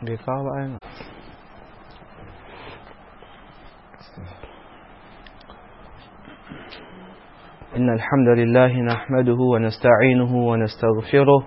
bai kawo ba ainihin إن الحمد لله نحمده ونستعينه ونستغفره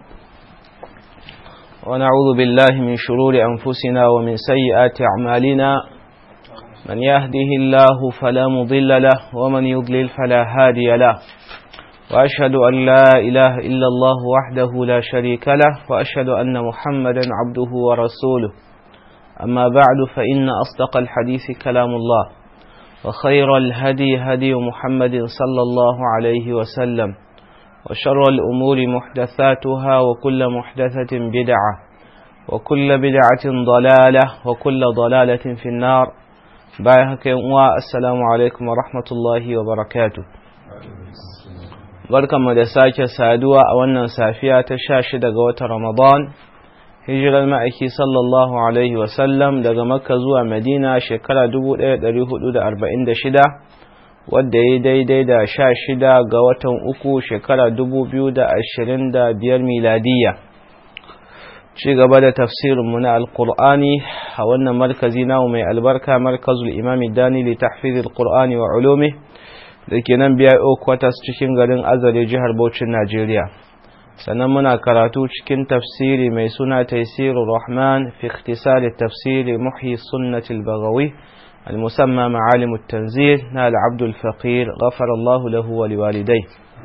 ونعوذ بالله من شرور أنفسنا ومن سيئات أعمالنا من يهده الله فلا مضل له ومن يضلل فلا هادي له وأشهد أن لا إله إلا الله وحده لا شريك له وأشهد أن محمدا عبده ورسوله أما بعد فإن أصدق الحديث كلام الله وخير الهدي هدي محمد صلى الله عليه وسلم وشر الأمور محدثاتها وكل محدثة بدعة وكل بدعة ضلالة وكل ضلالة في النار بايهك السلام عليكم ورحمة الله وبركاته barkanmu da sake saduwa a wannan safiya ta sha shida ga watan Ramadan hijirar ma'aiki sallallahu alaihi wasallam daga makka zuwa madina shekara 1446 wadda ya daidai da sha shida ga watan uku shekara 2025 miladiyya ci gaba da tafsirinmu na alkur'ani a wannan markazi namu mai albarka markazul imami dani li tahfizil qur'ani wa ulumi da ke nan biya kwatas cikin garin azare jihar Bauchin Najeriya. sannan muna karatu cikin tafsiri mai suna taisirur rahman fi ikhtisari tafsiri muhyi sunnati al-baghawi al-musamma ma'alim at-tanzil na al-abd al-faqir ghafara Allah lahu wa liwalidai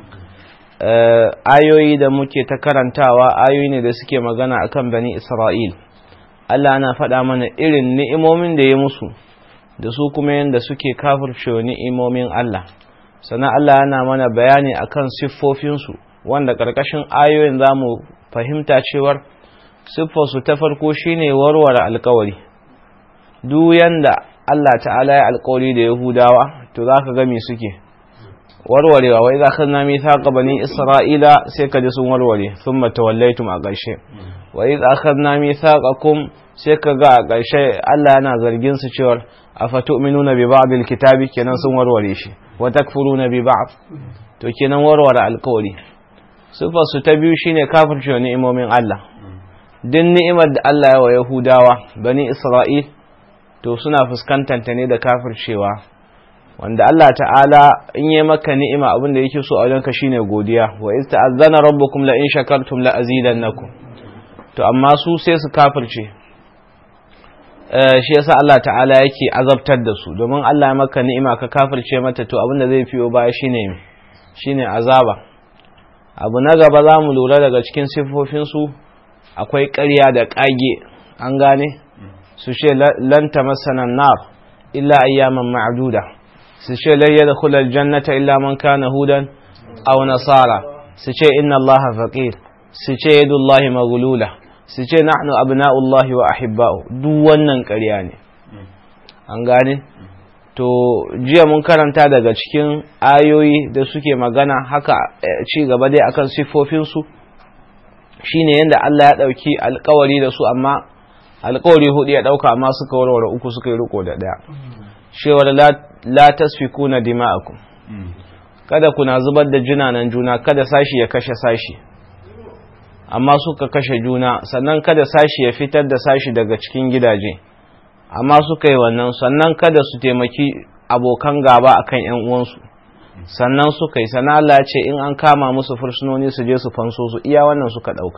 ayoyi da muke ta karantawa ayoyi ne da suke magana akan bani Isra'il Allah ana faɗa mana irin ni'imomin da ya musu da su kuma yanda suke kafirce ni'imomin Allah sannan Allah yana mana bayani akan siffofinsu wanda ƙarƙashin ayoyin za mu fahimta cewar siffarsu ta farko shine warware alkawari duk yanda Allah ta'ala ya alkawari da Yahudawa to za ka gami suke warwarewa wai za ka na mithaqa bani Isra'ila sai ka ji sun warware sun matawallaitum a ƙarshe wai za ka na mithaqakum sai ka ga a ƙarshe Allah yana zargin su cewar afatu'minuna bi ba'dil kitabi kenan sun warware shi wa takfuruna bi ba'd to kenan warware alkawari su ta biyu shine kafirce wa ni'imomin Allah din ni'imar da Allah ya wa Yahudawa bani Isra'il to suna fuskantar ta ne da kafircewa wanda Allah ta'ala in yi maka ni'ima abin da yake so a wajenka shine godiya wa iz ta'azzana rabbukum la in shakartum la azidannakum to amma su sai su kafirce shi yasa Allah ta'ala yake azabtar da su domin Allah ya maka ni'ima ka kafirce mata to abin da zai fiyo baya shine shine azaba abu na gaba za mu lura daga cikin siffofinsu akwai ƙarya da ƙage an gane su ce lanta masanan nar illa ayyaman ma'aduda su ce lai da kulal jannata illa man kana hudan aw nasara su ce inna allaha faqir su ce yadullahi maghlula su ce nahnu abna'ullahi wa ahibba'u duk wannan ƙarya ne an gane to jiya mun karanta daga cikin ayoyi da suke magana haka ci gaba dai akan siffofinsu shine yadda Allah ya ɗauki alkawari da su amma alkawari hudu ya ɗauka amma suka warware uku suka yi riko da ɗaya shewar la tasfikuna dima'akum kada kuna zubar da jinanan juna kada sashi ya kashe sashi amma suka kashe juna sannan kada sashi ya fitar da sashi daga cikin gidaje amma suka yi wannan sannan kada su taimaki abokan gaba akan yan uwansu sannan suka yi sana Allah ce in an kama musu fursunoni su je su fanso su iya wannan suka ɗauka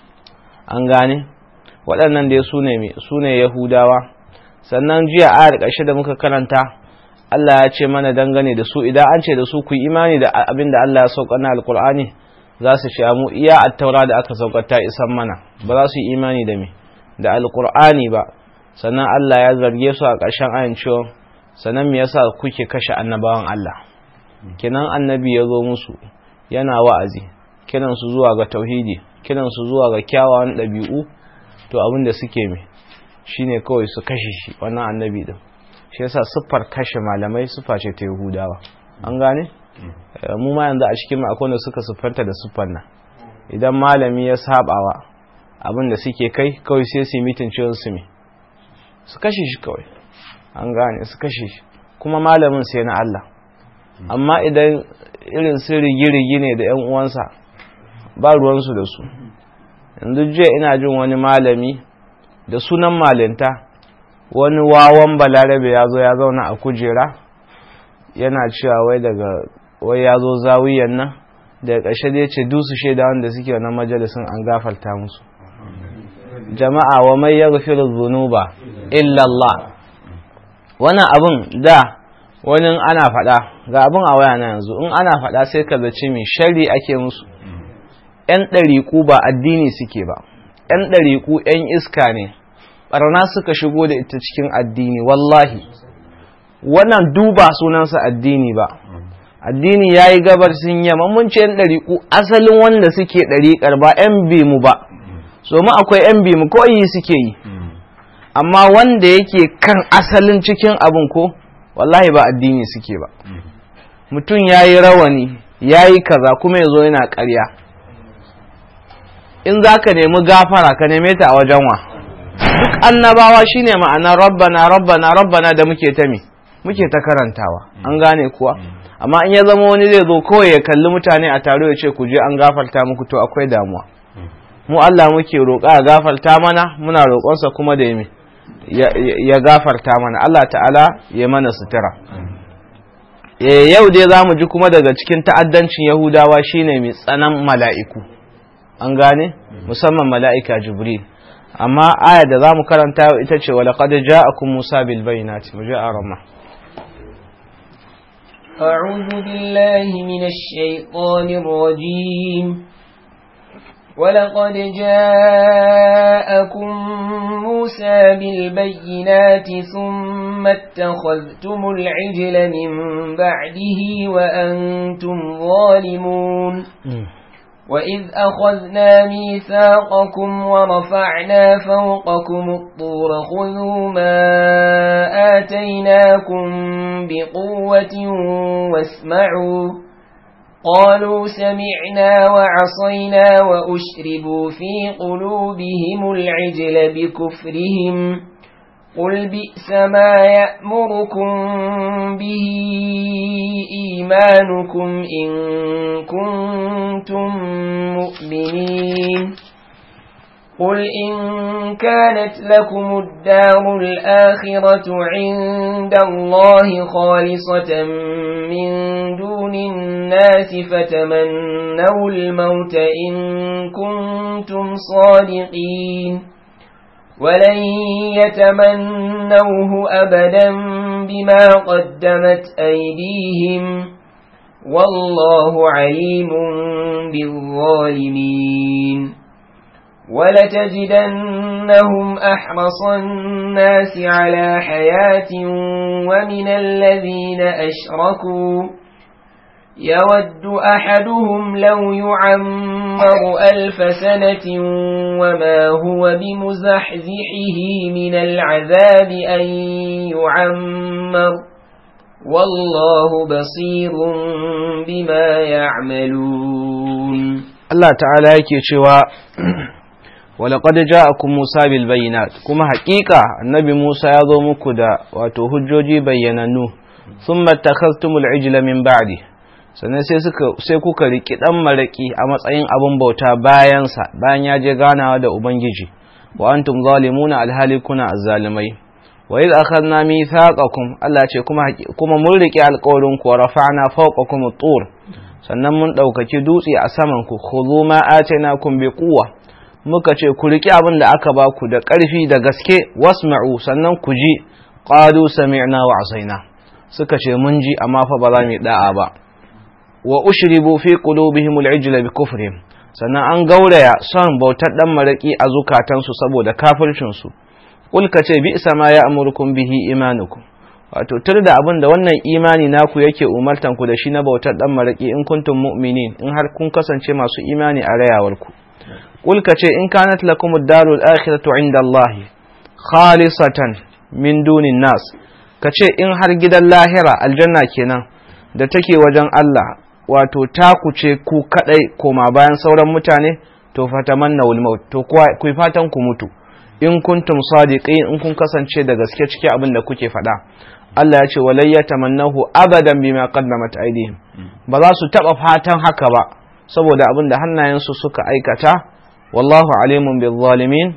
an gane waɗannan dai su ne su ne yahudawa sannan jiya a ƙarshe da muka karanta Allah ya ce mana dangane da su idan an ce da su ku yi imani da abin da Allah ya sauka na alkur'ani za su ce mu iya attaura da aka saukar ta isan mana ba za su yi imani da me da alkur'ani ba sannan Allah ya zarge su a ƙarshen ayin cewa sannan me yasa kuke kashe annabawan Allah kinan annabi ya zo musu yana wa'azi kiran su zuwa ga tauhidi kiran su zuwa ga kyawawan ɗabi'u to abin da suke me shine kawai su kashe shi wannan annabi din shi yasa siffar kashe malamai siffa ce ta Yahudawa an gane mu ma yanzu a cikin akwai da suka siffanta da siffar nan idan malami ya sabawa abin da suke kai kawai sai su yi mitin ciwon su me su kashe shi kawai an gane su kashe shi kuma malamin sai na Allah amma idan irin su rigi-rigi ne da yan uwansa ba ruwansu da su yanzu jiya ina jin wani malami da sunan malinta wani wawan balarabe ya zo ya zauna a kujera yana cewa wai daga wai ya zo zawiyan nan daga ƙarshe da ya ce dusu shaida wanda suke wannan majalisun an gafarta musu jama'a wa mai ya gafiru zunuba illallah wannan abin da wani ana faɗa ga abin a waya na yanzu in ana faɗa sai ka zaci mai shari ake musu ‘yan ɗariƙu ba addini suke ba ‘yan ɗariƙu ‘yan iska ne ɓarna suka shigo da ita cikin addini wallahi wannan duba sunansa addini ba addini ya yi gabar sun yamma mun ce ‘yan ɗariƙu asalin wanda suke ɗariƙar ba ‘yan mu ba so mu akwai ‘yan mu ko yi suke yi amma wanda yake kan asalin cikin abin ko wallahi ba addini suke ba mutum ya yi rawani ya yi kaza kuma ya zo yana ƙarya in za ka nemi gafara ka neme ta a wajen wa duk annabawa shine ma'ana rabbana rabbana rabbana da muke ta mi muke ta karantawa an gane kuwa amma in ya zama wani zai zo kawai ya kalli mutane a taro ya ce ku je an gafarta muku to akwai damuwa mu Allah muke roƙa ya gafarta mana muna roƙonsa kuma da yami ya gafarta mana Allah ta'ala ya mana sutura yau dai za mu ji kuma daga cikin ta'addancin yahudawa shine mai tsanan mala'iku an gane musamman mala'ika jibril amma aya da za mu karanta ita ce wa laqad ja'akum musa bil bayyinati mu ja'a rama أعوذ بالله من الشيطان الرجيم ولقد جاءكم موسى بالبينات ثم اتخذتم العجل من بعده وأنتم ظالمون وإذ أخذنا ميثاقكم ورفعنا فوقكم الطور خذوا ما آتيناكم بقوة واسمعوا قالوا سمعنا وعصينا وأشربوا في قلوبهم العجل بكفرهم قل بئس ما يأمركم به إيمانكم إن كنتم مؤمنين قل إن كانت لكم الدار الآخرة عند الله خالصة من دون الناس فتمنوا الموت إن كنتم صادقين ولن يتمنوه أبدا بما قدمت أيديهم والله عليم بالظالمين ولتجدنهم أحرص الناس على حياة ومن الذين أشركوا يود أحدهم لو يعمر ألف سنة وما هو بمزحزحه من العذاب أن يعمر والله بصير بما يعملون Allah ta'ala yake cewa walaƙad ja'akum Musa bil bayyinat kuma haƙiƙa annabi Musa ya zo muku da wato hujjoji bayyanannu thumma takhaztumul ijla min ba'di sannan sai suka sai kuka riki dan maraki a matsayin abun bauta bayan sa bayan ya je ganawa da ubangiji wa antum zalimuna alhali kuna azzalimai wa idh akhadna mithaqakum Allah ce kuma kuma mun riki alƙawarin ku rafa'na fawqakum at-tur sannan mun ɗaukaki dutse a saman ku khudhu ma atainakum bi quwwa muka ce ku riki abin da aka ba ku da ƙarfi da gaske wasma'u sannan ku ji qalu sami'na wa asaina suka ce mun ji amma fa ba za mu da'a ba wa ushribu fi qulubihim al-ijla bi kufrihim sannan an gauraya son bautar dan maraki a zukatansu saboda kafircin su kul ka ce bi sama ya amurkum bihi imanukum wato tur da abin da wannan imani naku yake umartan ku da shi na bautar dan maraki in kuntum mu'minin in har kun kasance masu imani a rayawar ku kul ka ce in kanat lakum ad-darul akhiratu inda Allah khalisatan min dunin nas ka ce in har gidan lahira aljanna kenan da take wajen Allah wato taku ce ku kadai koma bayan sauran mutane to fatamanna wal maut to ku fatan ku mutu in kuntum sadiqin in kun kasance da gaske cikin abin da kuke faɗa Allah ya ce walai ya tamannahu abadan bima qaddamat aydihim ba za su taba fatan haka ba saboda abin da hannayensu suka aikata wallahu alimun bil zalimin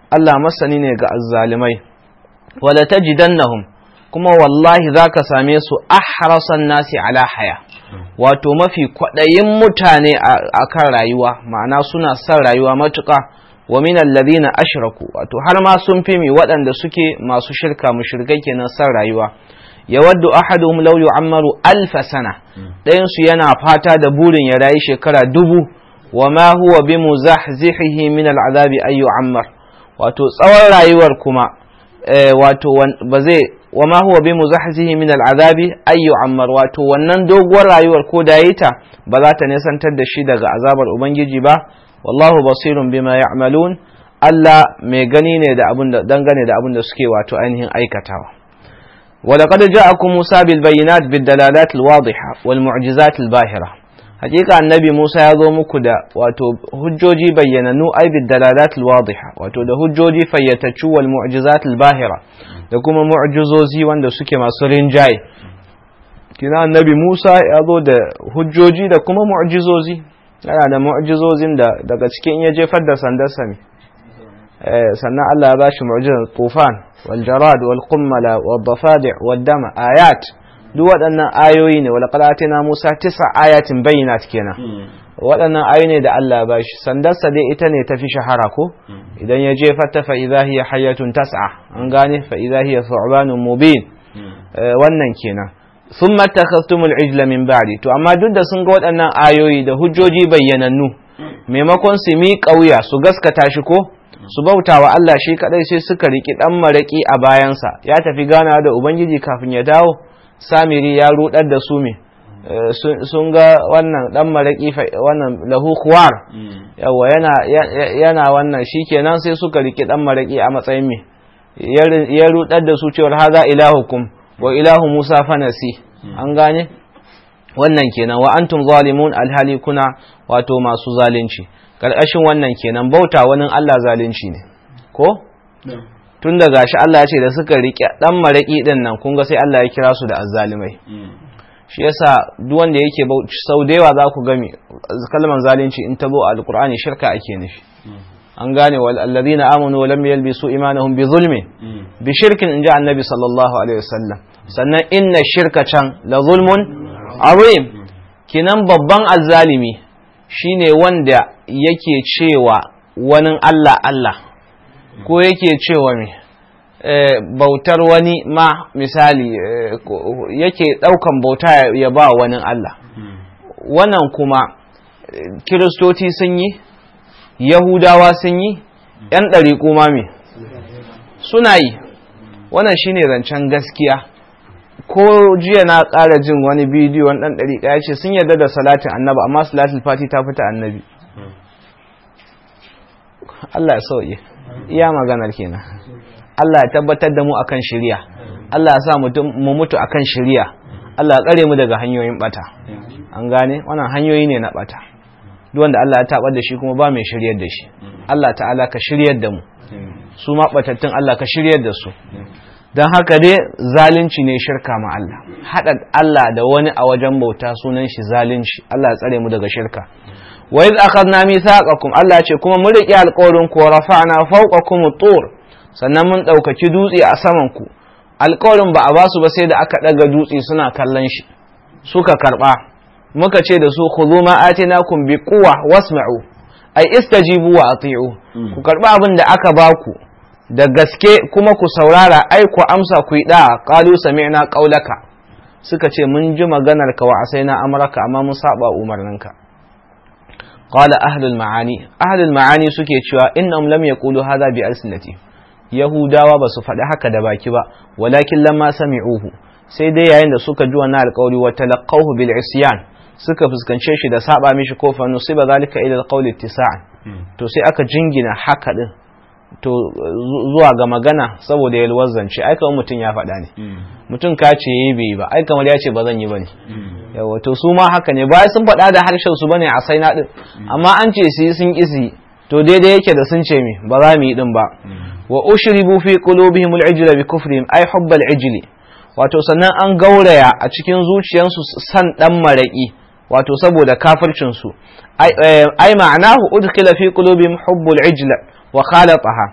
Allah masani ne ga azzalimai wala tajidannahum kuma wallahi zaka same su ahrasan nasi ala haya wato mafi kwaɗayin mutane a kan rayuwa ma'ana suna son rayuwa matuƙa wa min alladhina ashraku wato har ma sun fi mi waɗanda suke masu shirka mushrikai kenan son rayuwa yawaddu ahaduhum law yu'ammaru alf sana ɗayan su yana fata da burin ya rayu shekara dubu wa ma huwa bimuzahzihihi min al'adabi ay yu'ammar wato tsawon rayuwar kuma wato ba zai wa ma huwa bi muzahzihi min al'azabi ay yu'ammar wato wannan doguwar rayuwar ko da yi ta ba za ta nisantar da shi daga azabar ubangiji ba wallahu basirun bima ya'malun Allah mai gani ne da abin da dangane da abin da suke wato ainihin aikatawa ولقد جاءكم موسى بالبينات بالدلالات الواضحة والمعجزات الباهرة hakika annabi Musa ya zo muku da wato hujjoji bayyananu ai bid dalalat al wadiha wato da hujjoji fayyataccu wal mu'jizat al bahira da kuma mu'jizozi wanda suke masu rinjaye kina annabi Musa ya zo da hujjoji da kuma mu'jizozi yana da mu'jizozin da daga cikin ya jefar da sandarsa ne eh sannan Allah ya bashi mu'jizar tufan wal jarad wal qummala wad dafadi' wad dama ayat duk waɗannan ayoyi ne wala qalatina Musa tisa ayatin bayyinat kenan waɗannan ayoyi ne da Allah ba shi sandarsa dai ita ne tafi shahara ko idan ya jefa ta fa idza hiya hayatun tas'a an gane fa idza hiya thu'banun mubin wannan kenan thumma takhastumul ijla min ba'di to amma duk da sun ga waɗannan ayoyi da hujjoji bayyanannu maimakon su mi ƙauya su gaskata shi ko su bauta wa Allah shi kadai sai suka riki dan maraki a bayansa ya tafi gana da ubangiji kafin ya dawo samiri ya rudar da su me sun ga wannan dan maraki wannan lahu khuwar yawa yana yana wannan shikenan sai suka riki dan maraki a matsayin me ya rudar da su cewar haza ilahukum wa ilahu musa fanasi an gane wannan kenan wa antum zalimun alhali kuna wato masu zalunci karkashin wannan kenan bauta wani Allah zalunci ne ko tun da gashi Allah ya ce da suka riƙe ɗan maraƙi ɗin nan kun ga sai Allah ya kira su da azzalimai shi yasa duk wanda yake sau da yawa za ku gami kalmar zalunci in ta zo a alƙur'ani shirka ake nufi an gane wal alladhina amanu wa lam yalbisu imanahum bi zulmin bi shirkin inji annabi sallallahu alaihi wasallam sannan inna shirka can la zulmun azim kinan babban azzalimi shine wanda yake cewa wani Allah Allah ko yake cewa me bautar wani ma misali yake ɗaukan bauta ya ba wani Allah wannan kuma kiristoci sun yi yahudawa sun yi ‘yan ɗariƙo ma me suna yi wannan shine zancen gaskiya ko jiya na ƙara jin wani bidiyo wani ɗan ɗariƙa ya ce sun yarda da salatin annabi amma salatin fati ta fita annabi Allah ya sauye iya maganar kenan Allah ya tabbatar da mu akan shari'a Allah ya sa mu mutu akan shari'a Allah ya kare mu daga hanyoyin bata an gane wannan hanyoyi ne na bata duk wanda Allah ya tabar da shi kuma ba mai shiryar da shi Allah ta'ala ka shiryar da mu su ma batattun Allah ka shiryar da su don haka dai zalunci ne shirka ma Allah haɗa Allah da wani a wajen bauta sunan shi zalunci Allah ya tsare mu daga shirka wa iz akhadna mithaqakum Allah ce kuma mun riƙe alƙawarin ku rafa'na fawqakum tur sannan mun ɗaukaki dutse a saman ku alƙawarin ba a ba su ba sai da aka ɗaga dutse suna kallon shi suka karɓa muka ce da su khudhu ma atinakum bi quwwa wasma'u ai istajibu wa ati'u ku karɓi abin da aka ba ku da gaske kuma ku saurara ai ku amsa ku yi da'a qalu sami'na qaulaka suka ce mun ji maganar ka wa asaina amraka amma mun saba umarninka qala ahlul ma'ani ahlul ma'ani suke cewa innahum lam yaqulu hadha bi alsinati yahudawa ba su faɗi haka da baki ba walakin lamma sami'uhu sai dai yayin da suka ji wannan alƙawari wa talaqahu bil isyan suka fuskance shi da saba mishi ko fa nusiba zalika ila alqawli ittisa'an to sai aka jingina haka din to zuwa ga magana saboda yalwar zance ai kamar mutum ya faɗa ne mutum ka ce yi bai ba ai kamar ya ce ba zan yi bane yawa to su ma haka ne bayan sun faɗa da harshen su bane a sai na din amma an ce su yi sun kisi to daidai yake da sun ce mi ba za mu yi din ba wa ushribu fi qulubihim al-ijla bi kufrihim ay hubb al-ijli wato sannan an gauraya a cikin zuciyarsu san dan maraki wato saboda kafircin su ai ma'anahu udkhila fi qulubihim hubbul ijla wa khalataha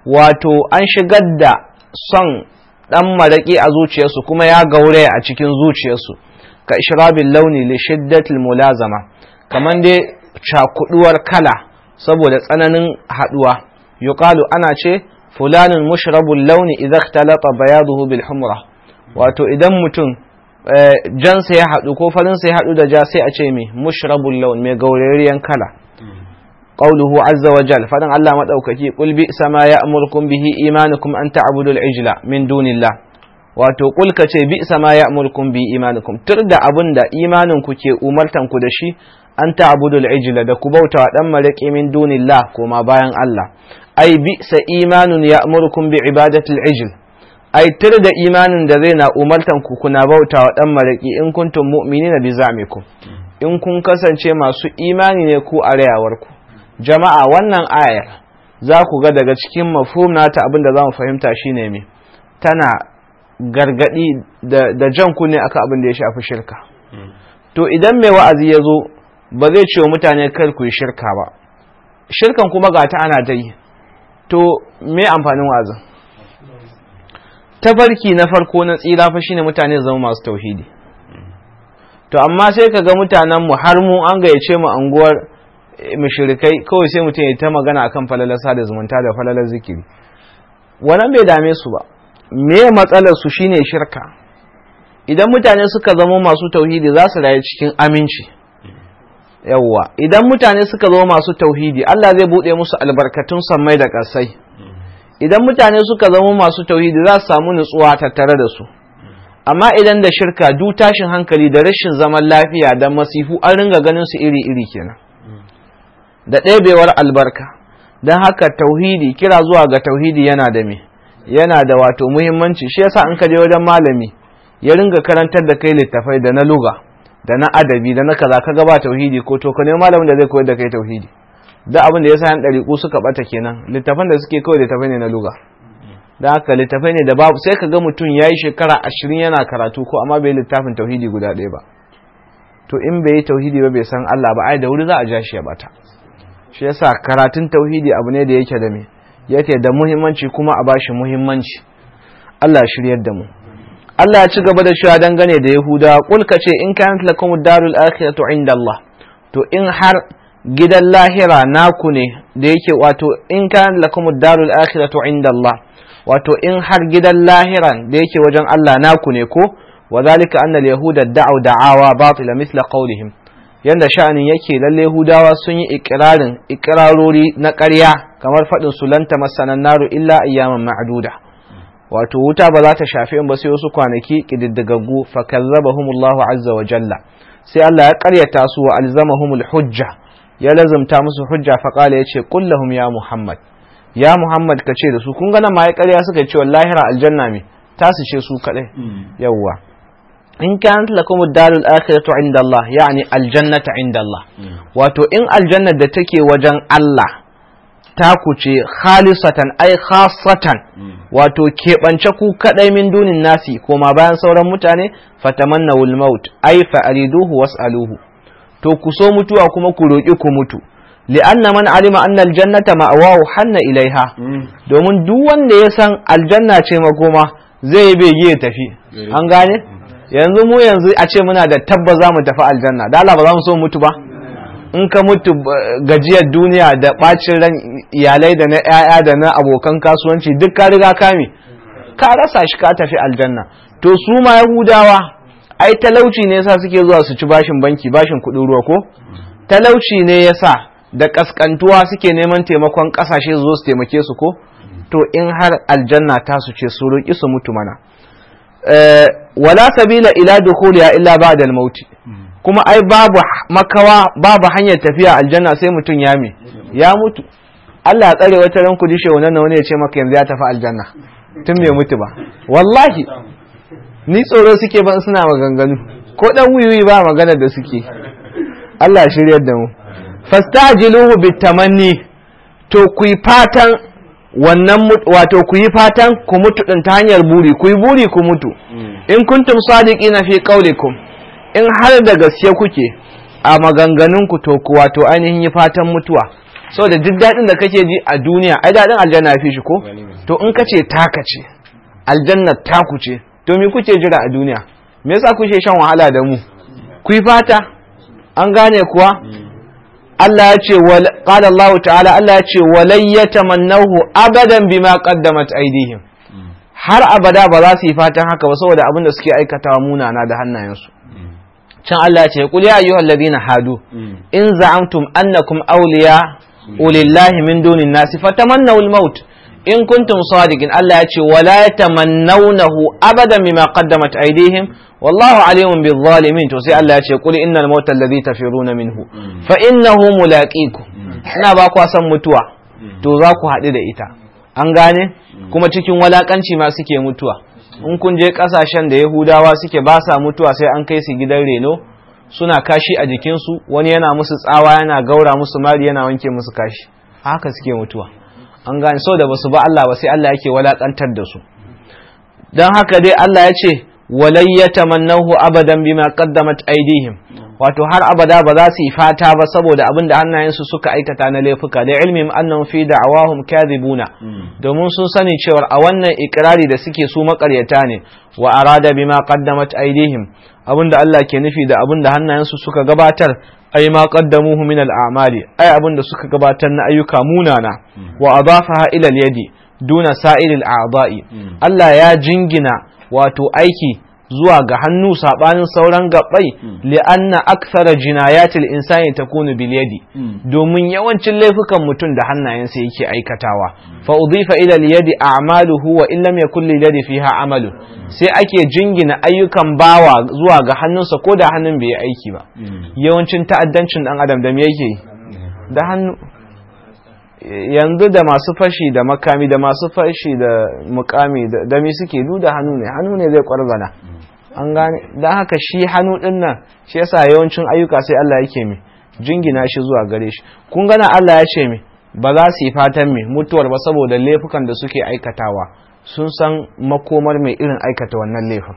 wato an shigar da son dan maraki a zuciyarsu kuma ya gauraya a cikin zuciyarsu ka ishrabil launi li shiddatil mulazama kaman dai cakuduwar kala saboda tsananin haduwa yuqalu ana ce fulanin mushrabul launi idza ikhtalata bayaduhu bil humra wato idan mutum jansa ya haɗu ko farinsa ya haɗu da ja sai a ce mai mushrabul laun mai gaurariyan kala qawluhu azza wa jal fadan Allah madaukaki qul bi sama ya'murukum bihi imanukum an ta'budu al-ijla min dunillah wato qul ka ce bi sama ya'murukum bi imanukum tur da abin da imanin ku ke umartan ku da shi an ta'budu al-ijla da ku bauta wa dan maraki min dunillah koma bayan Allah ai bi sa imanun ya'murukum bi ibadati al-ijl ai tur da imanin da zai na umartan ku kuna bauta wa dan maraki in kuntum mu'minina bi za'mikum in kun kasance masu imani ne ku a rayawarku jama'a wannan ayar za ku ga daga cikin mafhum nata abin da za mu fahimta shine me tana gargadi da jan kunne akan abin da ya shafi shirka to idan mai wa'azi ya zo ba zai ce wa mutane kar ku yi shirka ba shirkan kuma ga ta ana ta yi to me amfanin wa'azin tafarki na farko na tsira fa shine mutane zama masu tauhidi to amma sai ka ga mutanen mu har mu an gayyace mu anguwar mushrikai kawai sai mutum ya ta magana akan falalar sada zumunta da falalar zikiri wannan bai dame su ba me matsalar su shine shirka idan mutane suka zama masu tauhidi za su rayu cikin aminci yawwa idan mutane suka zama masu tauhidi Allah zai bude musu albarkatun sammai da ƙasai idan mutane suka zama masu tauhidi za su samu nutsuwa tattare da su amma idan da shirka du tashin hankali da rashin zaman lafiya da masifu an ringa ganin su iri-iri kenan da ɗebewar albarka don haka tauhidi kira zuwa ga tauhidi yana da me yana da wato muhimmanci shi yasa in ka je wajen malami ya ringa karantar da kai littafai da na luga da na adabi da na kaza ka ba tauhidi ko to ka nemi malamin da zai koyar da kai tauhidi da abin da yasa yan ɗariƙu suka bata kenan littafan da suke kawai littafai ne na luga da haka littafai ne da babu sai ka ga mutum ya yi shekara ashirin yana karatu ko amma bai littafin tauhidi guda ɗaya ba to in bai yi tauhidi ba bai san Allah ba ai da wuri za a ja shi ya bata shi yasa karatun tauhidi abu ne da yake da me yake da muhimmanci kuma a bashi muhimmanci Allah ya shiryar da mu Allah ya ci gaba da cewa dangane da Yahuda kul ka ce in kanat lakum darul akhiratu inda Allah to in har gidan lahira naku ne da yake wato in kanat lakum darul akhiratu inda Allah wato in har gidan lahiran da yake wajen Allah naku ne ko wa zalika anna al-yahuda da'u da'awa batila mithla qawlihim yanda sha'anin yake lalle Yahudawa sun yi ikirarin ikirarori na ƙarya kamar faɗin su lanta masanan naru illa ayyaman ma'duda wato wuta ba za ta shafi in ba sai wasu kwanaki kididdigaggu fa kazzabahumullahu azza wa jalla sai Allah ya ƙaryata su wa alzamahumul hujja ya lazumta musu hujja fa qala yace qul lahum ya muhammad ya muhammad ka ce da su kun ga nan ma ya ƙarya suka ce wallahi ra aljanna me tasu ce su kadai yawwa in kanat lakum ad-darul akhiratu inda Allah yani aljannata inda Allah wato in aljanna da take wajen Allah ta ku ce khalisatan ay khassatan wato keɓance ku kadai min dunin nasi koma bayan sauran mutane fatamannawul maut ay fa'riduhu was'aluhu to ku so mutuwa kuma ku roki ku mutu li'anna man alima anna aljannata ma'awahu hanna ilaiha domin duk wanda ya san aljanna ce makoma zai bege ya tafi an gane yanzu mu yanzu a ce muna da tabba za mu tafi aljanna da Allah ba za mu so mutu ba in ka mutu gajiyar duniya da bacin ran iyalai da na 'ya'ya da na abokan kasuwanci duk ka riga kame ka rasa shi ka tafi aljanna to su ma yahudawa ai talauci ne yasa suke zuwa su ci bashin banki bashin kuɗin ruwa ko talauci ne yasa da kaskantuwa suke neman taimakon kasashe su zo su taimake su ko to in har aljanna ta su ce su roƙi su mutu mana wala sabila ila dukhuliha illa ba'da al-maut kuma ai babu makawa babu hanyar tafiya aljanna sai mutum ya me ya mutu Allah ya tsare wata ran ku dishe wannan wani ya ce maka yanzu ya tafi aljanna tun bai mutu ba wallahi ni tsoro suke ban suna maganganu ko dan wiwi ba magana da suke Allah ya shiryar da mu fastajiluhu bitamanni to ku yi fatan wannan wato ku yi fatan ku mutu din ta hanyar buri ku yi buri ku mutu in kuntum sadiqina fi qaulikum in har da gaske kuke a maganganun ku to ku wato ainihin yi fatan mutuwa saboda duk daɗin da kake ji a duniya ai daɗin aljanna ya fi shi ko to in ka ce taka ce aljanna taku ce to me kuke jira a duniya me yasa kuke shan wahala da mu ku yi fata an gane kuwa Allah ya ce qala Allah ta'ala Allah ya ce walay yatamannahu abadan bima qaddamat aydihim har abada ba za su yi fatan haka ba saboda abin da suke aikatawa munana da hannayensu can Allah ya ce qul ya ayyuhal ladina hadu in za'amtum annakum awliya ulillahi min dunin nasi fatamannaw al-maut in kuntum sadiqin Allah ya ce wala yatamannawnahu abadan bima qaddamat aydihim wallahu alimun bil zalimin to sai Allah ya ce qul innal mauta alladhi tafiruna minhu fa innahu mulaqikum ina ba ku san mutuwa to za ku haɗu da ita an gane kuma cikin walakanci ma suke mutuwa in kun je kasashen da yahudawa suke ba sa mutuwa sai an kai su gidan reno suna kashi a jikinsu wani yana musu tsawa yana gaura musu mari yana wanke musu kashi haka suke mutuwa an gane sau da basu ba Allah ba sai Allah yake walakantar da su don haka dai Allah ya ce walai ya tamannahu abadan bima qaddamat aidihim wato har abada ba za su yi fata ba saboda abin da hannayensu suka aikata na laifuka da ilmin annahum fi da'awahum kadhibuna domin sun sani cewa a wannan ikrari da suke su makaryata ne wa arada bima qaddamat aidihim abin da Allah ke nufi da abin da hannayensu suka gabatar ay ma qaddamuhu min al-a'mali ay abin da suka gabatar na ayyuka munana wa adafaha ila al-yadi duna sa'ilil a'dha'i Allah ya jingina wato aiki zuwa ga hannu sabanin sauran gabbai li'anna akthara jinayatil insani takunu bil yadi domin yawancin laifukan mutum da hannayensa yake aikatawa fa udhifa ila al yadi a'maluhu wa in lam yakul lil yadi fiha amalu sai ake jingina ayyukan bawa zuwa ga hannunsa ko da hannun bai yi aiki ba yawancin ta'addancin dan adam da me yake da hannu yanzu da masu fashi da makami da masu fashi da mukami da mi suke du da hannu ne hannu ne zai kwarzana an gane don haka shi hannu din nan shi yasa yawancin ayyuka sai Allah yake mi jingina shi zuwa gare shi kun gana Allah ya ce mi ba za su yi fatan mi mutuwar ba saboda laifukan da suke aikatawa sun san makomar mai irin aikata wannan laifin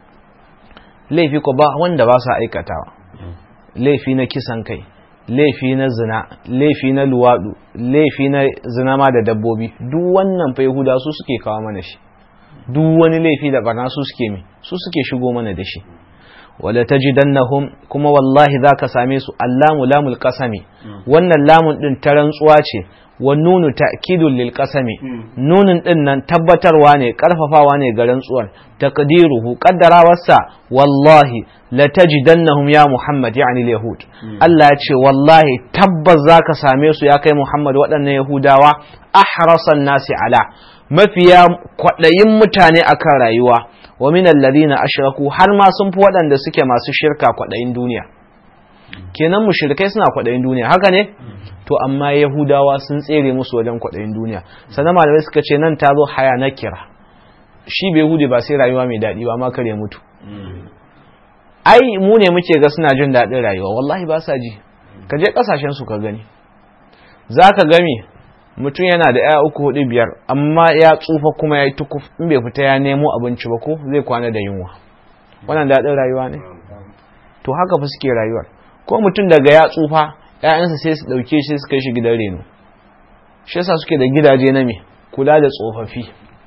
laifi ko ba wanda ba su aikatawa laifi na kisan kai laifi na zina laifi na luwaɗu laifi na zina ma da dabbobi duk wannan fa yahuda su suke kawo mana shi duk wani laifi da barna su suke mi su suke shigo mana da shi wala tajidannahum kuma wallahi zaka same su allamu lamul qasami wannan lamun din ta rantsuwa ce wa nunu ta'kidul lil qasami nunun din nan tabbatarwa ne karfafawa ne ga rantsuwar taqdiruhu qaddarawarsa wallahi la tajidannahum ya muhammad yani yahud Allah ya ce wallahi tabbas zaka same su ya kai muhammad waɗannan yahudawa ahrasan nasi ala mafiya kwaɗayin mutane akan rayuwa wa min alladhina ashraku har ma sun fi waɗanda suke masu shirka kwaɗayin duniya kenan mushrikai suna kwaɗayin duniya haka ne to amma yahudawa sun tsere musu wajen kwaɗayin duniya sannan malamai suka ce nan ta zo haya na kira shi bai hude ba sai rayuwa mai daɗi ba ma kare mutu ai mu ne muke ga suna jin daɗin rayuwa wallahi ba sa ji ka je ƙasashen su ka gani za ka gami mutum yana da ya uku hudu biyar amma ya tsufa kuma ya yi tukuf in bai fita ya nemo abinci ba ko zai kwana da yunwa wannan daɗin rayuwa ne to haka fa suke rayuwar ko mutum daga ya tsufa ‘ya'yansa sai su ɗauke shi su kai shi gidan reno shi yasa suke da gidaje na me kula da tsofaffi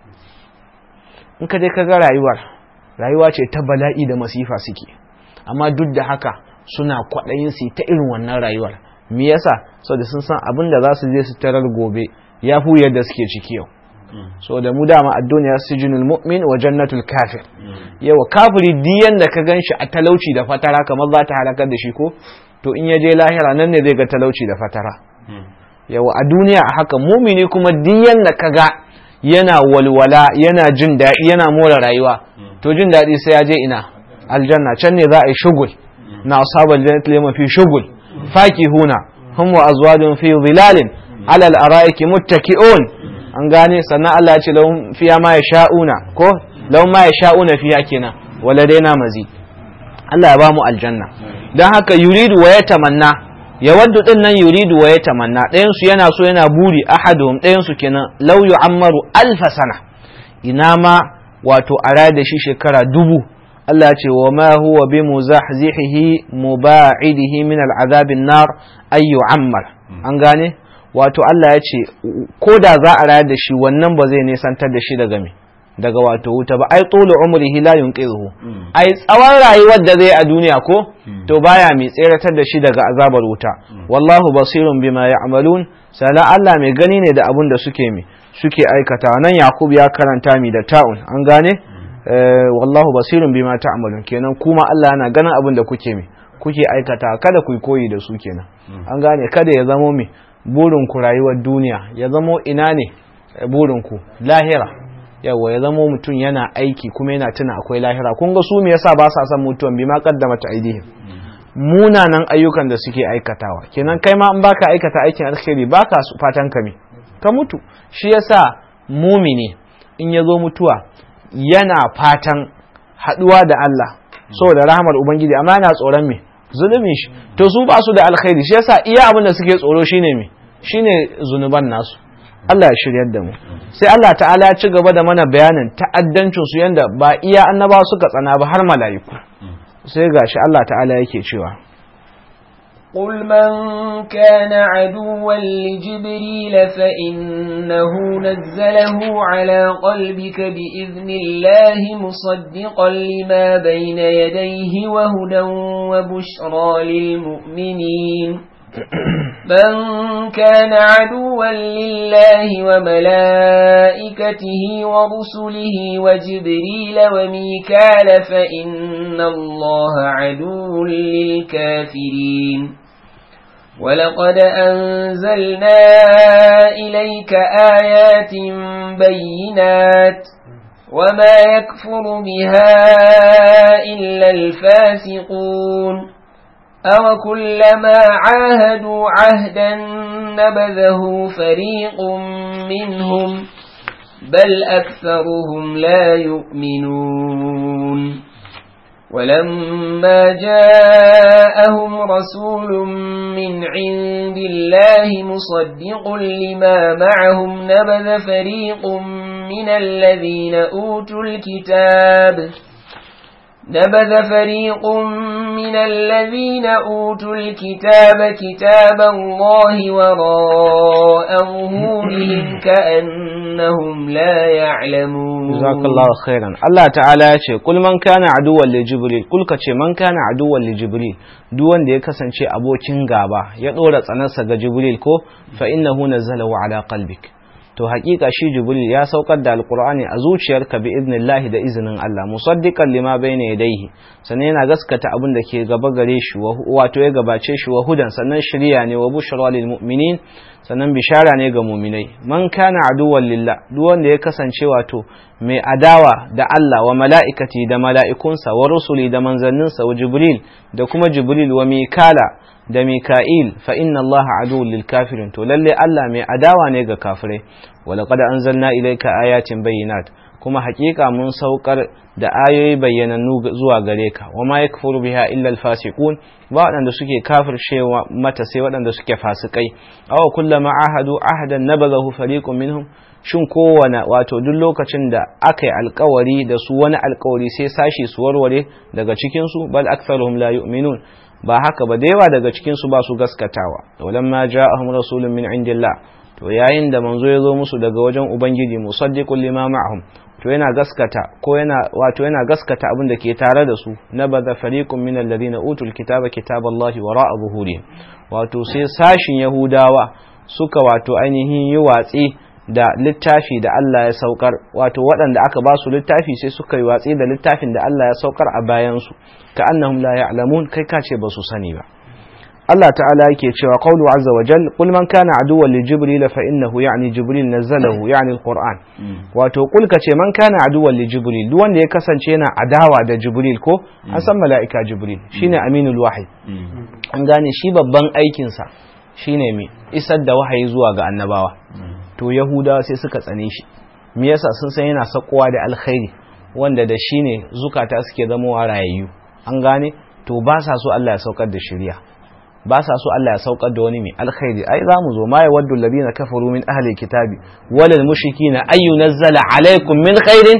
in ka je ka ga rayuwar rayuwa ce ta bala'i da masifa suke amma duk da haka suna kwaɗayin su ta irin wannan rayuwar me yasa saboda sun san abin da za su je su tarar gobe ya fi yadda suke ciki yau so da mu dama a duniya sijinul mu'min wa jannatul kafir yawa kafiri diyan da ka gan shi a talauci da fatara kamar za ta halakar da shi ko to in ya je lahira nan ne zai ga talauci da fatara yawa a duniya a haka mumini kuma diyan da ka ga yana walwala yana jin daɗi yana more rayuwa to jin daɗi sai ya je ina aljanna can ne za a yi shugul na ashabal jannati lima fi shugul fakihuna hum wa azwajun fi dhilalin ala al-ara'iki muttaki'un an gane sannan Allah ya ce lahum fiya ma yasha'una ko lahum ma yasha'una fiya kenan waladaina mazid Allah ya ba mu aljanna dan haka yuridu wa yatamanna yawaddu din nan yuridu wa yatamanna ɗayan su yana so yana buri ahaduhum ɗayan su kenan law yu'ammaru alfa sana ina ma wato a da shi shekara dubu Allah ya ce wa ma huwa bi muzahzihihi muba'idihi min al'azabin nar ay yu'ammar an gane wato Allah ya ce ko da za a rayar da shi wannan ba zai nisantar da shi daga me daga wato wuta ba ai tsolo umrihi la yunqidhu ai tsawon rayuwar da zai a duniya ko to baya mai tseratar da shi daga azabar wuta wallahu basirun bima ya'malun sala Allah mai gani ne da abun da suke mi suke aikata nan Yakub ya karanta mi da ta'un an gane wallahu basirun bima ta'malun kenan kuma Allah yana ganin abun da kuke mi kuke aikata kada ku koyi da su kenan an gane kada ya zamo mi burin ku rayuwar duniya ya zamo ina ne burin ku lahira yawa ya zamo mutum yana aiki kuma yana tuna akwai lahira kun ga su me yasa ba sa son mutuwan bi ma kaddama ta aidihim munanan ayyukan da suke aikatawa kenan kai ma in baka aikata aikin alkhairi baka fatan ka me ka mutu shi yasa mumini in ya zo mutuwa yana fatan haduwa da Allah saboda rahmar ubangiji amma yana tsoron me zulumin shi to su ba su da alkhairi shi yasa iya abin da suke tsoro shine me shine zunuban nasu Allah ya shiryar da mu sai Allah ta'ala ya ci gaba da mana bayanin ta'addancin su yanda ba iya annaba suka tsana ba har mala'iku sai gashi Allah ta'ala yake cewa قل من كان عدوا لجبريل فإنه نزله على قلبك بإذن الله مصدقا لما بين يديه وهدى وبشرى للمؤمنين من كان عدوا لله وملائكته ورسله وجبريل وميكال فإن الله عدو للكافرين ولقد أنزلنا إليك آيات بينات وما يكفر بها إلا الفاسقون أو كلما عاهدوا عهدا نبذه فريق منهم بل أكثرهم لا يؤمنون ولما جاءهم رسول من عند الله مصدق لما معهم نبذ فريق من الذين أوتوا الكتاب نبذ فريق من الذين أوتوا الكتاب كتاب الله وراء ظهورهم كأنهم لا يعلمون جزاك الله خيرا الله تعالى يقول قل من كان عدوا لجبريل قل كce man kana aduwan li jibril duk wanda ya kasance abokin gaba ya dora tsanarsa ga jibril ko fa innahu nazzalahu ala qalbik to hakika shi jibril ya saukar da alqur'ani a zuciyarka bi idnillahi da izinin Allah musaddiqan lima bayna yadayhi sannan yana gaskata abin da ke gaba gare shi wato ya gabace shi wa hudan sannan shiriya ne wa bushra lil mu'minin sannan bishara ne ga mu'minai man kana aduwwan lillah duk wanda ya kasance wato mai adawa da Allah wa mala'ikati da mala'ikunsa wa rusuli da manzanninsa wa jibril da kuma jibril wa mikala da Mika'il fa inna Allah aduwwul lil kafirin to lalle Allah mai adawa ne ga kafirai wa laqad anzalna ilayka ayatin bayyinat kuma hakika mun saukar da ayoyi bayyanannu zuwa gare ka wa ma yakfuru biha illa al fasiqun ba waɗanda suke kafircewa mata sai waɗanda suke fasikai aw kullama ahadu ahadan nabadahu fariqun minhum shin kowane wato duk lokacin da aka yi alkawari da su wani alkawari sai sashi su warware daga cikinsu bal aktharuhum la yu'minun ba haka ba da yawa daga cikinsu ba su gaskatawa walamma ja'ahum rasulun min indillah to yayin da manzo ya zo musu daga wajen ubangiji musaddiqul lima ma'ahum to yana gaskata ko yana wato yana gaskata abin da ke tare da su nabadha fariqun min alladhina utul kitaba kitaballahi wara'a zuhurihim wato sai sashin yahudawa suka wato ainihin yi watsi da littafi da Allah ya saukar wato waɗanda aka ba su littafi sai suka yi watsi da littafin da Allah ya saukar a bayansu ka annahum la ya'lamun kai ka ce ba su sani ba Allah ta'ala yake cewa qawlu azza wa jal qul man kana aduwwan li jibril fa innahu ya'ni jibril nazzalahu ya'ni alquran wato qul ka ce man kana aduwwan li jibril duk wanda ya kasance yana adawa da jibril ko an san mala'ika jibril shine aminul wahyi an gane shi babban aikin sa shine me isar da wahayi zuwa ga annabawa to yahudawa sai suka tsane shi me yasa sun san yana sakowa da alkhairi wanda da shi ne zukata suke zamowa rayayyu an gane to ba sa so Allah ya saukar da shari'a ba sa so Allah ya saukar da wani mai alkhairi ai za mu zo ma yawaddu alladhina kafaru min ahli kitabi walal mushrikina ay yunzala alaikum min khairin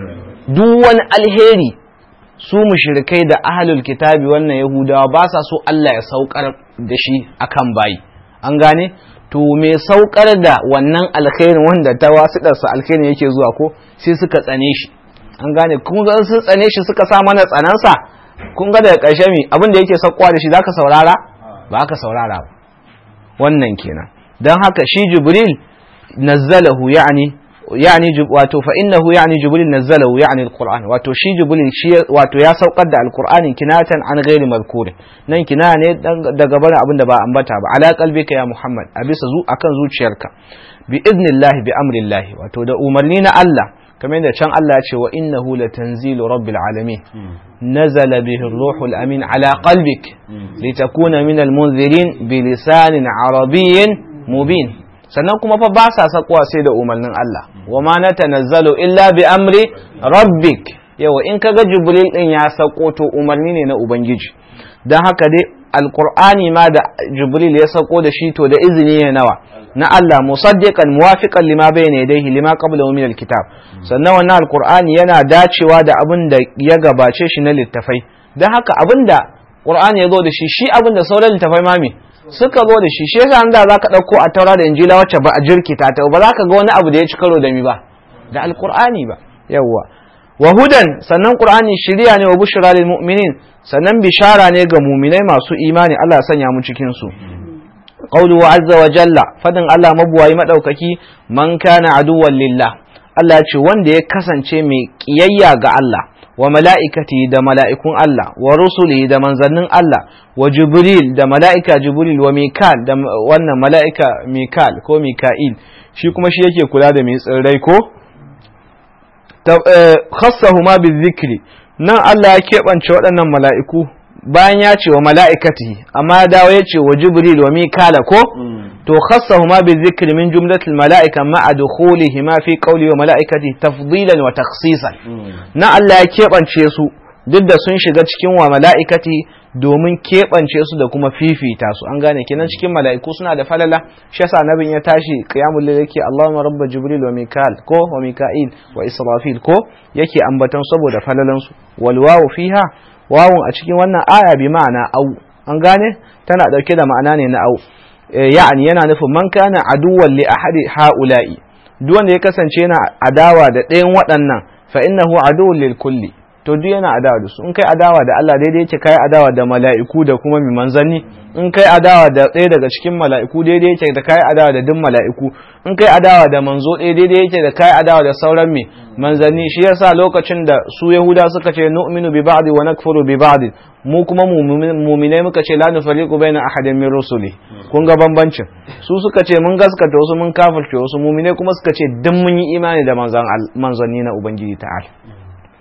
duk wani alheri su mushrikai da ahlul kitabi wannan yahudawa ba sa so Allah ya saukar da shi akan bayi an gane to me saukar da wannan alkhairin wanda ta wasiɗarsa alkhairin yake zuwa ko sai suka tsane shi an gane kun ga sun tsane shi suka sa mana tsanansa kun ga daga ƙarshe mi abin da yake saukowa da shi zaka saurara ba ka saurara ba wannan kenan don haka shi jibril nazzalahu yani yani wato fa innahu yani jibril nazzalahu yani alquran wato shi jibril shi wato ya saukar da alqur'ani kinatan an ghairi mazkur nan kina ne daga barin abin da ba ambata ba ala qalbika ya muhammad a bisa zu akan zuciyarka bi idnillahi bi amrillahi wato da umarni na Allah kamar yadda can Allah ya ce wa innahu latanzilu rabbil alamin nazala bihi ruhul amin ala qalbik litakuna min almunzirin bi lisanin arabiyyin mubin sannan kuma fa ba sa sakuwa sai da umarnin Allah wa ma na tanazzalu illa bi amri rabbik yawa in kaga jibril din ya sako to umarni ne na ubangiji dan haka dai alqur'ani ma da jibril ya sako da shi to da izini ne nawa na Allah musaddiqan muwafiqan lima bayna yadayhi lima qablahu min alkitab sannan wannan alqur'ani yana dacewa da abin da ya gabace shi na littafai dan haka abin da qur'ani ya zo da shi shi abin da sauran littafai ma me suka zo da shi shi yasa da za ka ɗauko a taura da injila wacce ba a jirkita ta ba za ka ga wani abu da ya ci karo da mi ba da alqur'ani ba yawwa wa hudan sannan qur'ani shiriya ne wa bushra lil mu'minin sannan bishara ne ga mu'minai masu imani Allah ya sanya mu cikin su qawlu azza wa jalla fadin Allah mabuwayi madaukaki man kana aduwwan lillah Allah ya ce wanda ya kasance mai kiyayya ga Allah wa mala'ikati da mala'ikun Allah, wa rusuli da manzannin Allah, wa Jibril da mala'ika Jibril wa Mikal da wannan mala'ika Mikal ko Mika'il, shi kuma shi yake kula da mai tsirrai ko? Khassahu ma bi zikri, nan Allah ya keɓance waɗannan mala'iku bayan ya ce wa mala'ikati, amma ya dawo ya ce wa Jibril wa Mikala ko? To khassahu ma bi zikri min jumlatil mala'ika ma'a dukhulihi ma fi qawli wa mala'ikati tafdilan wa takhsisan. Na Allah ya keɓance su duk da sun shiga cikin wa mala'ikati domin keɓance su da kuma fifita su an gane kenan cikin mala'iku suna da falala shi yasa nabin ya tashi qiyamul layl yake Allahumma rabba jibril wa mikal ko wa mika'il wa israfil ko yake ambaton saboda falalan su wal wawu fiha wawun a cikin wannan aya bi ma'ana au an gane tana dauke da ma'ana ne na au ya'ani yana nufin man kana aduwwan li ahadi ha'ula'i duk wanda ya kasance yana adawa da ɗayan waɗannan fa innahu aduwwun lil kulli to duk yana adawa da su in kai adawa da Allah daidai yake kai adawa da mala'iku da kuma mi manzanni in kai adawa da ɗaya daga cikin mala'iku daidai yake da kai adawa da duk mala'iku in kai adawa da manzo ɗaya daidai yake da kai adawa da sauran mi manzanni shi yasa lokacin da su yahuda suka ce nu'minu bi ba'di wa nakfuru bi ba'di mu kuma muminai muka ce la nufariqu baina ahadin min rusuli kun ga bambancin su suka ce mun gaskata wasu mun kafirce wasu muminai kuma suka ce duk mun yi imani da manzanni na ubangiji ta'ala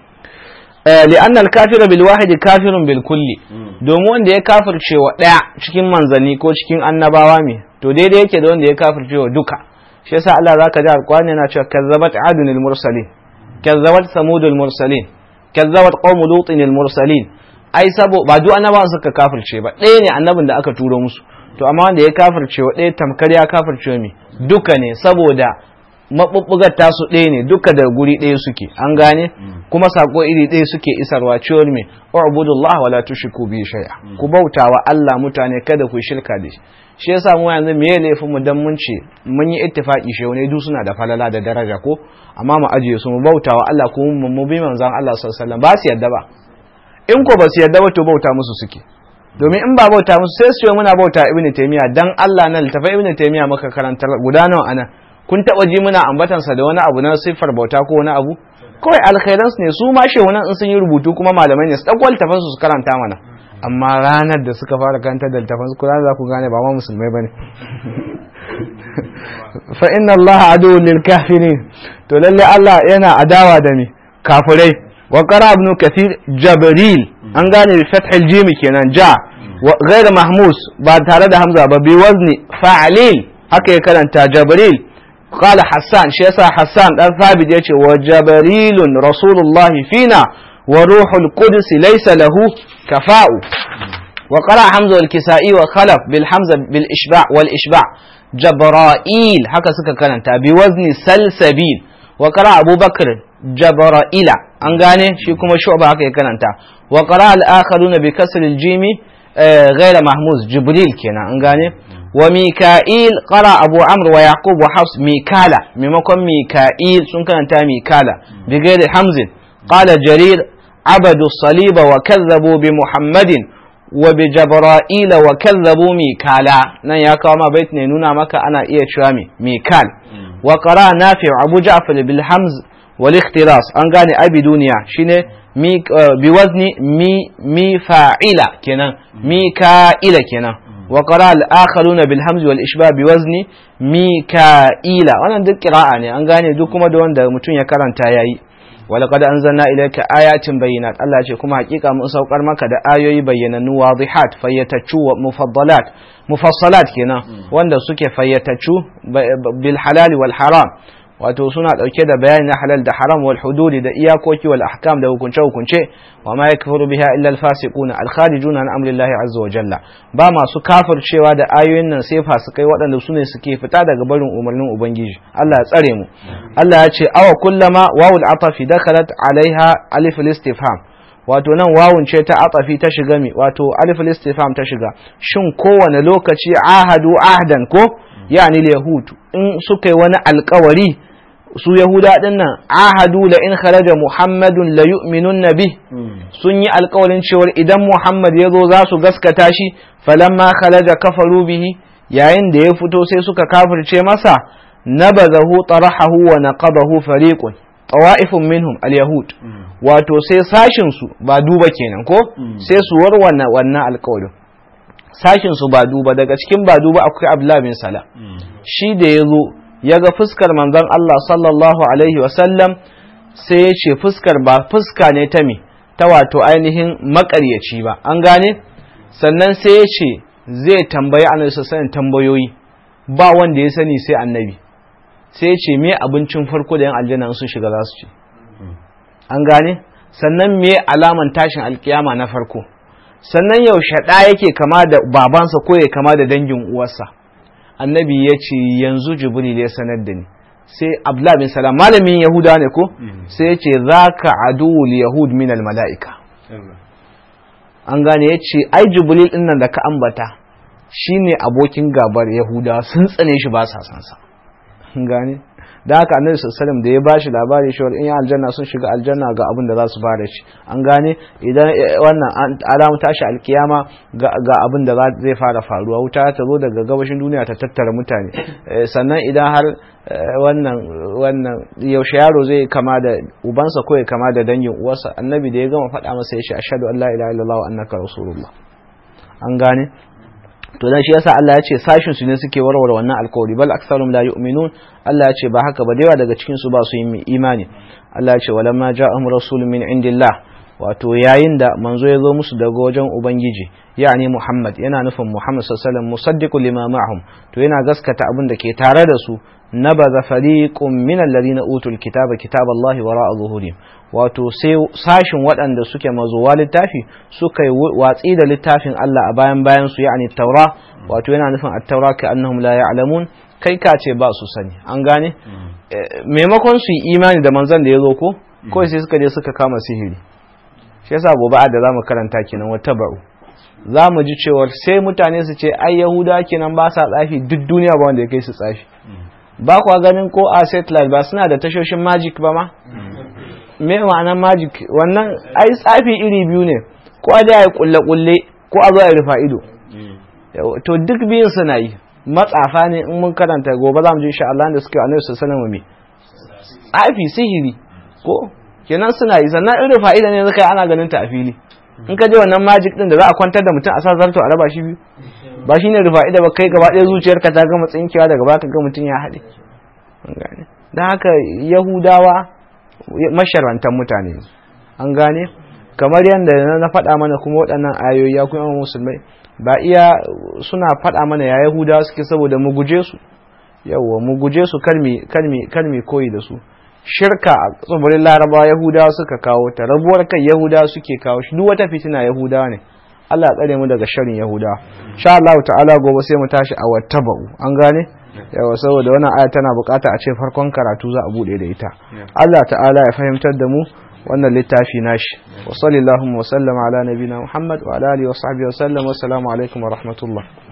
لأن الكافر بالواحد كافر بالكل domin wanda ya kafirce wa ɗaya cikin manzanni ko cikin annabawa me to daidai yake da wanda ya kafirce wa duka shi yasa Allah zaka ji alqur'ani yana cewa kazzabat adun mursalin kazzabat samudul mursalin kazzabat qaum lutin mursalin ai sabo ba duk annabawan suka kafirce ba ɗaya ne annabin da aka turo musu to amma wanda ya kafirce wa ɗaya tamkar ya kafirce me duka ne saboda maɓuɓɓugar tasu ɗaya ne duka da guri ɗaya suke an gane kuma sako iri ɗaya suke isarwa cewar me ubudullah wala tushriku bi shay'a ku bautawa Allah mutane kada ku shirka da shi shi yasa mu yanzu me laifin mu dan mun ce mun yi ittifaki shi ne duk suna da falala da daraja ko amma mu ajiye su mu bautawa Allah ko mu bi manzon Allah sallallahu alaihi wasallam ba su yadda ba in ko ba su yadda ba to bauta musu suke domin in ba bauta musu sai su ce muna bauta ibnu taymiya dan Allah nan littafai ibnu taymiya muka karantar guda nawa ana kun taɓa ji muna ambatansa da wani abu na siffar bauta ko wani abu kawai alkhairansu ne su ma shehunan in sun yi rubutu kuma malamai ne su ɗauko littafan su karanta mana amma ranar da suka fara karanta da littafan su za ku gane ba ma musulmai bane fa inna Allah adu lil kafirin to lalle Allah yana adawa da ni kafirai wa qara ibn kathir jabril an gane bi fathil jim kenan ja wa ghayr mahmus ba tare da hamza ba bi wazni fa'lil haka ya karanta jabril قال حسان شيسا حسان دان ثابت يتي وجبريل رسول الله فينا وروح القدس ليس له كفاء وقرأ حمزة الكسائي وخلف بالحمزة بالإشباع والإشباع جبرائيل هكا سكا كانت بوزن سلسبيل وقرأ أبو بكر جبرائيل أنغاني شيكم شعبة هكا كانت وقرأ الآخرون بكسر الجيم غير محموز جبريل كنا أنغاني wa mika'il qara abu amr wa yaqub wa hafs mikala maimakon mika'il sun karanta mikala bi ghairi hamzin qala jarir abadu saliba wa kazzabu bi muhammadin wa bi jabra'ila wa kazzabu mikala nan ya kawo ma bait ne nuna maka ana iya cewa mi mikal wa qara nafi abu ja'far bil hamz wal ikhtiras an gane abi duniya shine mi bi wazni mi mi fa'ila kenan mika'ila kenan wa qara al akharuna bil hamz wal ishba bi wazni mika'ila wannan duk qira'a ne an gane duk kuma da wanda mutum ya karanta yayi ولقد أنزلنا إليك آيات بينات الله ce kuma hakika mun saukar maka da ayoyi bayyanannu wadihat fayyataccu wa mufaddalat mufassalat kenan wanda suke fayyataccu bil halal wal haram wato suna dauke da bayani na halal da haram wal hududi da iyakoki wal ahkam da hukunce hukunce wa ma yakfuru biha illa al fasiquna al kharijuna an amri Allah azza wa jalla ba masu kafircewa da ayoyin nan sai fasikai waɗanda su ne suke fita daga barin umarnin ubangiji Allah ya tsare mu Allah ya ce awa kullama wawul atafi dakalat alaiha alif istifham wato nan wawun ce ta atafi ta shiga mi wato alif istifham ta shiga shin kowane lokaci ahadu ahdan ko yani yahud in suka yi wani alkawari su yahuda din nan ahadu la in kharaja muhammadun la yu'minun nabi sun yi alkawarin cewar idan muhammad ya zo za su gaskata shi falamma kharaja kafaru bihi yayin da ya fito sai suka kafirce masa nabazahu tarahahu wa naqadahu fariqun tawa'ifun minhum al-yahud wato sai sashin su ba duba kenan ko sai su warwana wannan alkawarin sashin su ba duba daga cikin ba duba akwai Abdullah bin Salam shi da ya zo ya ga fuskar manzon Allah sallallahu alaihi wasallam sai ya ce fuskar ba fuska ne ta me ta wato ainihin makaryaci ba an gane sannan sai ya ce zai tambayi annabi sallallahu tambayoyi ba wanda ya sani sai annabi sai ya ce me abincin farko da yan aljanna sun shiga za su ci an gane sannan me alaman tashin alkiyama na farko sannan yaushe ɗa yake kama da babansa ko ya kama da dangin uwarsa annabi ya ce yanzu jibril ya sanar da ni sai abdullahi bin salam malamin yahuda ne ko sai ya ce za ka aduwul yahud min mala'ika an gane ya ce ai jibril din nan da ka ambata shine abokin gabar yahuda sun tsane shi ba sa san sa an gane da haka annabi sallallahu da ya bashi labari shi in aljanna sun shiga aljanna ga abin da za su fara shi an gane idan wannan alamu tashi alkiyama ga abin da zai fara faruwa wuta ta zo daga gabashin duniya ta tattara mutane sannan idan har wannan wannan yaushe yaro zai kama da ubansa ko ya kama da dangin uwarsa annabi da ya gama faɗa masa ya ce ashhadu an la ilaha illallah wa annaka rasulullah an gane to dan shi yasa Allah ya ce sashin su ne suke warware wannan alkawari bal aktsarum la yu'minun Allah ya ce ba haka ba da yawa daga cikin su ba su yi imani Allah ya ce walamma ja'ahum rasulun min indillah wato yayin da manzo ya zo musu daga wajen ubangiji yani Muhammad yana nufin Muhammad sallallahu alaihi wasallam musaddiqu lima ma'ahum to yana gaskata abin da ke tare da su nabaza fariqun min alladhina utul kitaba kitaballahi wara'a zuhurihim wato sai sashin waɗanda suke mazuwa littafi suka yi watsi da littafin Allah a bayan bayan su yani taura wato yana nufin at-taura ka annahum la ya'lamun kai ka ce ba su sani an gane maimakon su yi imani da manzon da ya zo ko kawai sai suka je suka kama sihiri shi yasa gobe da zamu karanta kenan wata ba'u za mu ji cewar sai mutane su ce ai yahuda kenan ba sa tsafi duk duniya ba wanda ya kai su tsafi ba kwa ganin ko a satellite ba suna da tashoshin magic ba ma me ma'anar magic wannan ai tsafi iri biyu ne ko a ya kulle kulle ko a zo a rufa ido to duk biyun suna yi matsafa ne in mun karanta gobe za mu ji insha Allah da suke annabi sallallahu alaihi wasallam tsafi sihiri ko kenan suna yi sannan in rufa ido ne zaka ana ganin ta a fili in ka je wannan magic din da za a kwantar da mutum a sa zarto a raba shi biyu ba shine rufa ido ba kai gaba ɗaya zuciyarka ta gama tsinkewa daga baka ga mutum ya haɗe don haka yahudawa masharantar mutane an gane kamar yadda na faɗa mana kuma waɗannan ayoyi ya kuma musulmai ba iya suna faɗa mana ya yahudawa suke saboda mu guje su yawwa mu guje su kalmi koyi da su shirka a tsibirin larabawa yahudawa suka kawo ta rabuwar kai yahudawa suke kawo shi duk wata fitina yahudawa ne Allah tsare mu daga sharin yahudawa sha Allah ta'ala gobe sai mu tashi a wattaba'u an gane yawa saboda wannan aya tana bukata a ce farkon karatu za a bude da ita Allah ta'ala ya fahimtar da mu wannan littafi nashi wa sallallahu wa sallama ala nabina Muhammad wa ala alihi wa sahbihi wa sallam wa assalamu alaikum wa rahmatullah